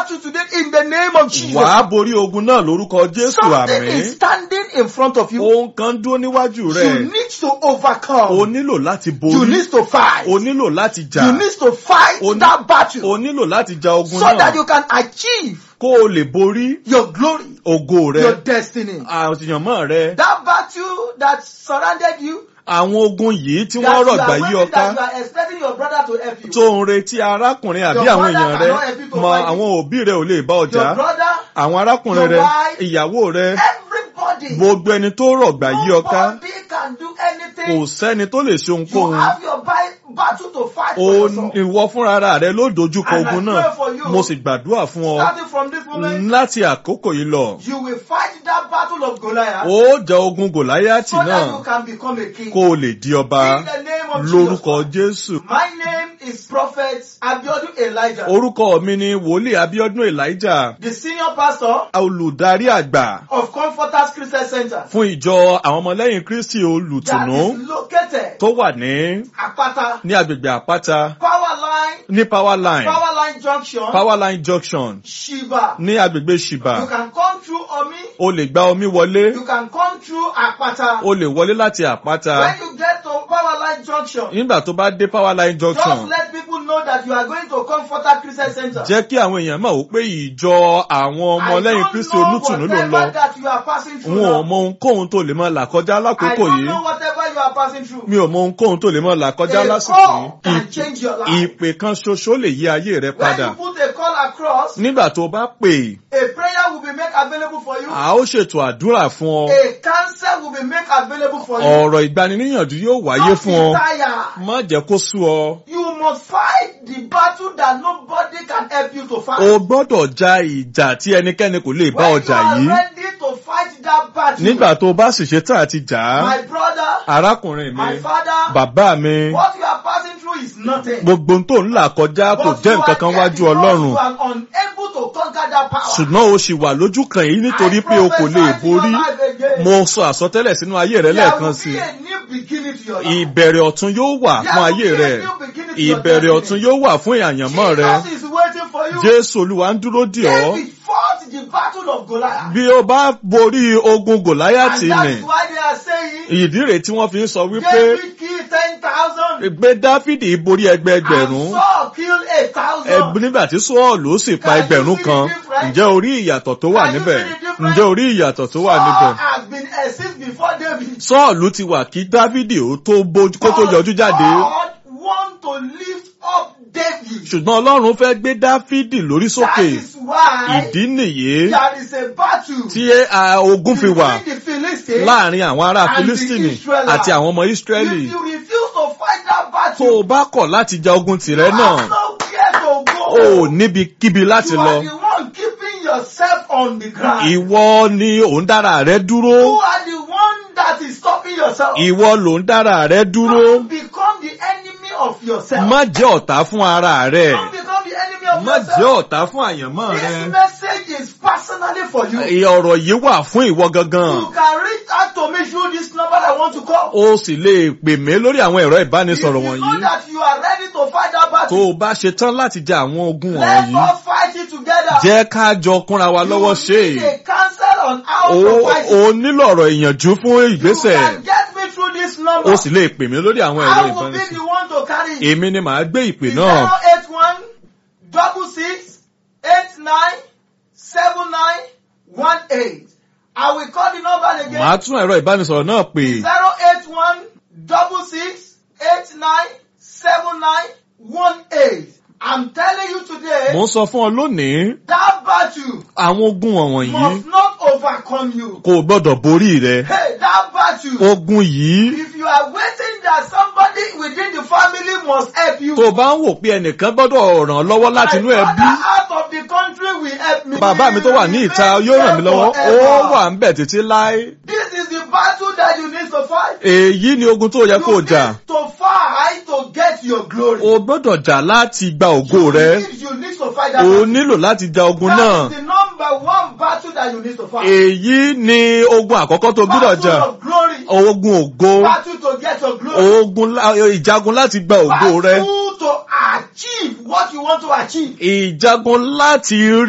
battle today in the name of Jesus. wàá borí ogun náà lórúkọ jésù Something àmín is standing in front of you. ohun kan dúró níwájú You rẹ need to overcome. o nílò láti You borí need to fight. o nílò láti jà You need to fight O ní- that battle o nílò láti ja ogun so that náà you can achieve kó o lè borí your glory, ògo rẹ your destiny. àtìyànmọ́ rẹ That battle that surrounded you, àwọn ogun yìí tí that wọ́n you rọ̀gbà are yí waiting, that ọká you are expecting your brother to help you. tó ń retí arákùnrin àbí Your àwọn mother èèyàn rẹ cannot help you to mọ fight it. àwọn òbí rẹ ò lè bá ọjà your brother, àwọn arákùnrin your rẹ wife, ìyàwó rẹ everybody. gbogbo ẹni tó rọ̀gbà yí ọká Nobody can do kò anything. sẹ́ni tó lè ṣe You ohunkóhun have your bi- battle to fight for o yourself. ìwọ fúnra rẹ ló dojúkọ And I ogun pray náà for you. mo sì gbàdúrà fún ọ Starting from this moment, láti àkókò yìí lọ you will fight that battle of Goliath ó jẹ ogun gòláyàtì so that náà you can become a king. kó o lè di ọba In the name of lórúkọ Jesus. jésù My name is Prophet Abiodun Elijah, orúkọ mi ni wòlíì abiodun elijah the senior pastor olùdarí àgbà of Comforters Christian Center fún ìjọ àwọn ọmọlẹ́yìn kristi that olùtùnú is located tó wà ní Apata ní agbègbè àpáta Power Line, ní power line Power Line Junction, power line junction Shiba. ní agbègbè You ṣìbà can come through Omi, o lè gba omi wọlé you can come through Apata. o lè wọlé láti àpáta When you get to Power Line Junction, nígbà tó bá dé power line just junction let people know that you are going to Comforter Christian Center. jẹ́ kí àwọn èèyàn mọ̀ wípé ìjọ àwọn ọmọlẹ́yìn kristi olùtùnú ló ń lọ whatever that you are passing through wọn ò now. mọ ohunkóhun tó lè máa là kọjá I lákòókò don't yìí know whatever you are passing through. mi ò mọ ohunkóhun tó lè máa là kọjá A lásìkò call can yìí change your life. ìpè kan ṣoṣo lè yí ayé rẹ When padà you put a call across, nígbà tó bá pè a prayer will be made available for you. a ó ṣètò àdúrà fún ọ A counsel will be made available for you. ọ̀rọ̀ ìgbaniníyànjú yóò wáyé Don't fún be ọ tired. má jẹ́ kó sú ọ You must fight the battle that nobody can help you to fight. o gbọ́dọ̀ ja ìjà tí ẹnikẹ́ni kò lè bá When ọjà you are yìí ready to fight that battle, nígbà tó bá sì ṣe tán àti jà á my brother, arákùnrin mi my father, bàbá mi what you are passing through is nothing. gbogbo ohun tó ń là kọjá kò But jẹ́ you nǹkan are kan there wájú because ọlọ́run You are unable to conquer that power. ṣùgbọ́n o ṣì wà lójú kan yìí nítorí pé o kò lè borí mo sọ àsọtẹ́lẹ̀ sínú ayé rẹ lẹ́ẹ̀kan sí There will be a new beginning to your life. ìbẹ̀rẹ̀ ọ̀tun yóò wà There fún will ayé be a rẹ new beginning to your ìbẹ̀rẹ̀ destiny. ọ̀tun yóò wà fún àyànmọ́ rẹ Jesus is waiting for you. jésù olúwa ń dúró dì ọ́ David fought the battle of Goliath. bí o bá borí ogun gòláyàtì and that nì is why they are saying, ìdí rèé tí wọ́n fi ń sọ wípé David killed 10,000 gbé dáfídì borí ẹgbẹẹgbẹ̀rún and Saul killed 8,000. ẹgbẹ́ nígbà tí sọ́ọ̀lù sì pa Can you ẹgbẹ̀rún see kan the difference? ǹjẹ́ orí ìyàtọ̀ tó wà Can you níbẹ̀ see the difference? ǹjẹ́ orí ìyàtọ̀ tó wà Saul níbẹ̀ has been exist before David. sọ́ọ̀lù ti wà kí dávidi ó tó bójú kó tó But yọjú jáde God want to lift up David. ṣùgbọ́n ọlọ́run fẹ́ gbé dáfídì lórí That sókè is why ìdí nìyí there is a battle tí a, ogun fi wà between the Philistines. láàrin àwọn ará and the filistini Israelites. àti àwọn ọmọ israẹli If you refuse to fight that tó battle, o bá kọ̀ láti ja ogun tìrẹ you náà have nowhere to go. o ò níbikíbi láti you lọ are the one keeping yourself on the ground. ìwọ ni ò ń dára rẹ You dúró are the one that is stopping yourself. ìwọ ló ń dára rẹ dúró Don't become the enemy of yourself. má jẹ́ ọ̀tá fún ara rẹ Don't become the enemy of má jẹ́ yourself. ọ̀tá fún àyànmọ́ This rẹ message is personally for you. Ẹ, ọ̀rọ̀ yìí wà fún ìwọ gangan You can reach out to me through this number I want to call. o sì lè pè mí lórí àwọn ẹ̀rọ If you ìbánisọ̀rọ̀ know wọ̀nyí that you are ready to fight that tó battle, o bá ṣe tán láti ja àwọn ogun let wọ̀nyí us fight it together. jẹ́ ká jọ kúnra wa lọ́wọ́ ṣe You need a counsel on how o to fight it. o nílò ọ̀rọ̀ ìyànjú fún You ìgbésẹ̀ can get me through this number. o sì lè pè mí lórí àwọn ẹ̀rọ I will be ìbánisọ̀rọ̀ the one to carry it. èmi ni màá gbé ìpè Zero náà eight one double six eight nine seven nine one eight. I will call the number again. màá tún ẹ̀rọ ìbánisọ̀rọ̀ náà pè Zero eight one double six eight nine seven nine one eight. I'm telling you today, mo ń sọ fún ọ lónìí that battle àwọn ogun wọ̀nyí must not overcome you. kò gbọ́dọ̀ borí rẹ Hey, that battle. ogun yìí If you are waiting that somebody within the family must help you. tó o bá ń wò pé ẹnìkan gbọ́dọ̀ ràn ọ́ lọ́wọ́ láti inú My ẹbí father out of the country will help me. bàbá mi tó wà ní ìta yóò ràn mí lọ́wọ́ ó wà ń bẹ̀ títí láé This is the battle that you need to fight. èyí ni ogun tó yẹ kó o You jà need to fight to get your glory. o gbọ́dọ̀ jà láti gba ògo you rẹ Need, you need to fight that o battle. nílò láti ja ogun That náà is the number one battle that you need to fight. èyí ni ogun àkọ́kọ́ tó gbọ́dọ̀ battle jà of glory. ogun ògo Battle to get your glory. ogun lá- ìjagun láti gba ògo rẹ Battle to achieve what you want to achieve. ìjagun láti